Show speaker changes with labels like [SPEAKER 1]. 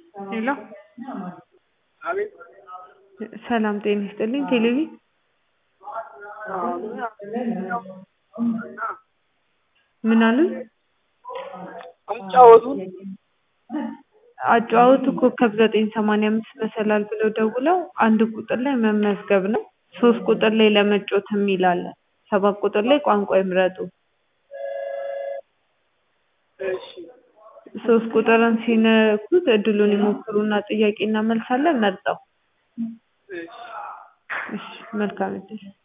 [SPEAKER 1] ሄሎ
[SPEAKER 2] አቤት
[SPEAKER 1] ሰላም ጤና ይስጥልኝ ቴሌቪ ምን አሉኝ?
[SPEAKER 2] አጫወቱን
[SPEAKER 1] አጨዋወቱ ኮከብ ዘጠኝ ሰማንያ አምስት መሰላል ብለው ደውለው አንድ ቁጥር ላይ መመዝገብ ነው። ሶስት ቁጥር ላይ ለመጫወት የሚል አለ። ሰባት ቁጥር ላይ ቋንቋ ይምረጡ።
[SPEAKER 2] እሺ
[SPEAKER 1] ሶስት ቁጥርን ሲነኩት እድሉን ይሞክሩና ጥያቄ እና መልስ አለ መርጠው።
[SPEAKER 2] እሺ
[SPEAKER 1] እሺ መልካም እድል